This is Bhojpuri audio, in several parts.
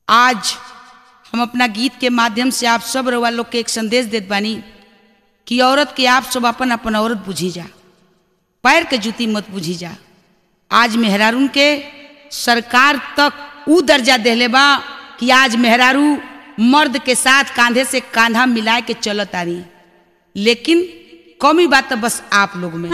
आज हम अपना गीत के माध्यम से आप सब रउआ लोग के एक संदेश देत बानी कि औरत के आप सब अपन अपन औरत बुझी जा पैर के जूती मत बुझी जा आज मेहरारून के सरकार तक ऊ दर्जा देले बा कि आज मेहरारू मर्द के साथ कांधे से कांधा मिलाए के चलत आ रही लेकिन कमी बात तो बस आप लोग में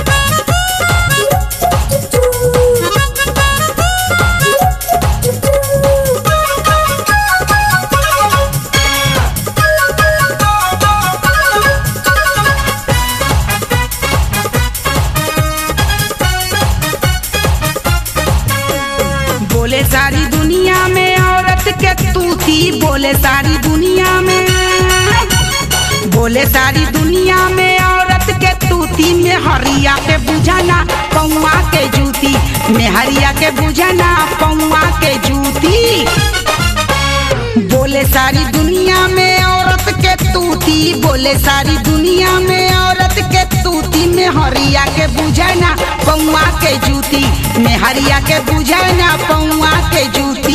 बोले सारी दुनिया में औरत के तूती बोले सारी दुनिया में बोले सारी दुनिया में औरत के तूती में हरिया के बुझाना पौआ के जूती में हरिया के बुझाना पौआ के जूती बोले सारी दुनिया में औरत के तूती बोले सारी दुनिया में औरत के तूती में हरिया के बुझाना पौआ के जूती में हरिया के बुझाना पौआ के जूती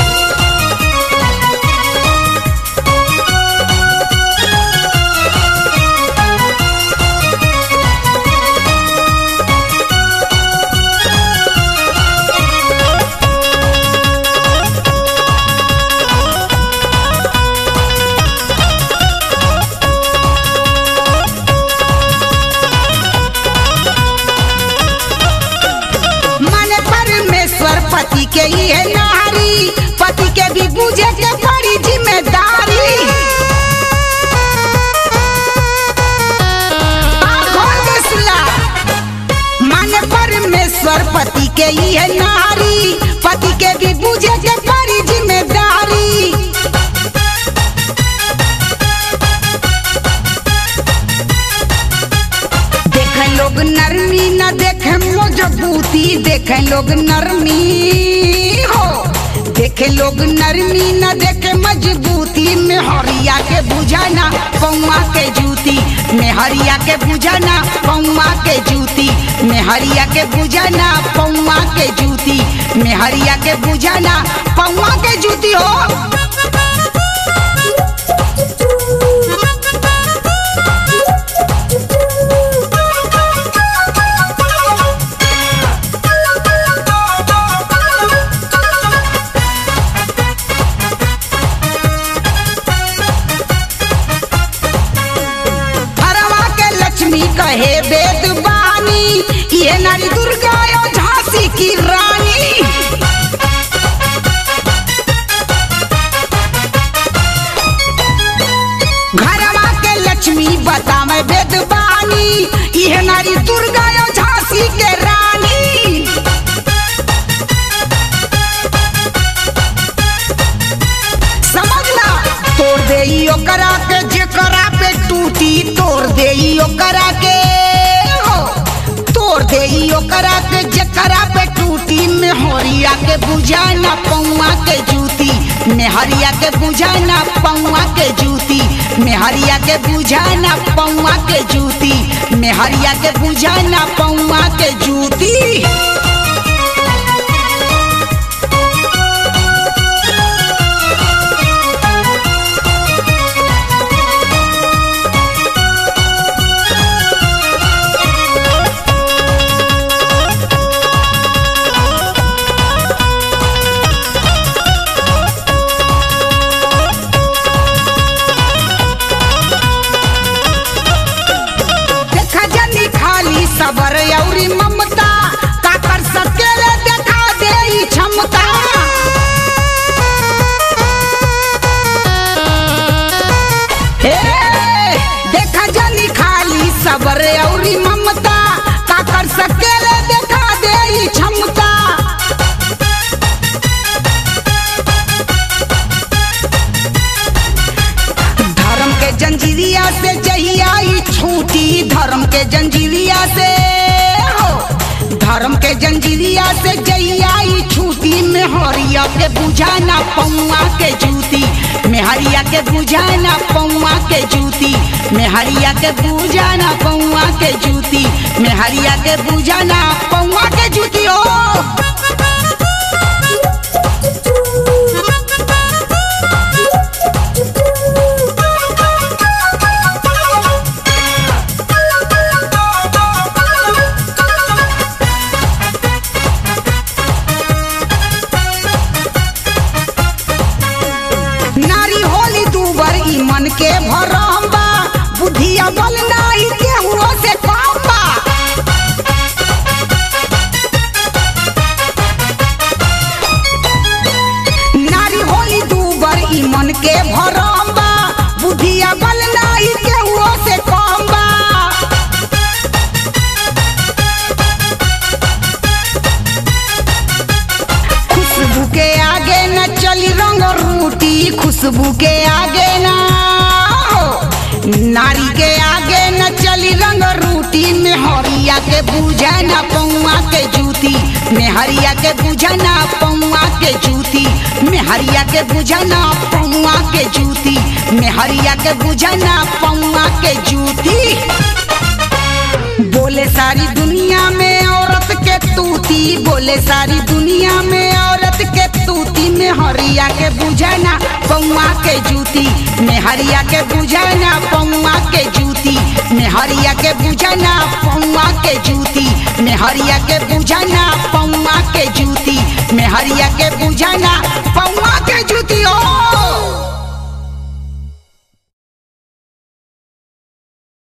माने परमेश्वर पति के ये नारी पति के भी बुझे के बड़ी जिम्मेदारी आँखों के सिला। माने परमेश्वर पति के ये नारी पति के भी बुझे के बड़ी जिम्मेदारी देखे लोग नरमी न देखे मजबूती देखे लोग नरमी हो देखे लोग नरमी न देखे मजबूती में हरिया के बुझाना पौआ के जूती में हरिया के बुझाना पौआ के जूती में हरिया के बुझाना पौआ के जूती में हरिया के बुझाना पौआ के जूती हो हरवा के लक्ष्मी कहे वेद बानी ये नारी दुर्गा यो झांसी की रानी घरवा के लक्ष्मी बतावे वेद बानी ये नारी दुर्गा यो झांसी के रानी समझला तोड़ दे ओकरा के जेकरा पे टूटी तोड़ दे ओकरा के हो तोड़ दे ओकरा के जेकरा पे टूटी में हरिया के बुझाना पौआ के जूती में हरिया के बुझाना पौआ के जूती में हरिया के बुझाना पौआ के जूती में हरिया के बुझाना पौआ के जूती देखा जनी खाली सबर औरी ममता का कर सकेले देखा दे ई क्षमता हे, देखा जनी खाली सबर औरी ममता का कर सकेले देखा दे ई क्षमता धर्म के जंजीरिया से जहिया ई छूटी धर्म के जंजीरिया से हो धर्म के जंजीरिया से जहिया ई छूटी में हरिया के बुझाना पौआ के जूती में हरिया के बुझाना पौआ के जूती में हरिया के बुझाना पौआ के जूती में हरिया के बुझाना पौआ के जूती हो के भरम बा बुद्धिया बल नाही केहुओ से कम बा नारी होली दूबर ई मन के भरम बा बुद्धिया बल नाही केहुओ से कम बा खुशबू के आगे न चली रंग रूटी खुशबू के आगे ना हो नारी के आगे न चली रंग रूटी मेहरिया के बुझा ना पौआ के जूती मेहरिया के बुझा ना पौआ के जूती मेहरिया के बुझा ना पौआ के जूती मेहरिया के बुझा ना पौआ के जूती बोले सारी दुनिया में औरत के तूती बोले सारी दुनिया में औरत के तूती में हरिया के बुझाना पौआ के जूती में हरिया के बुझाना पौआ के जूती में हरिया के बुझाना पौआ के जूती में हरिया के बुझाना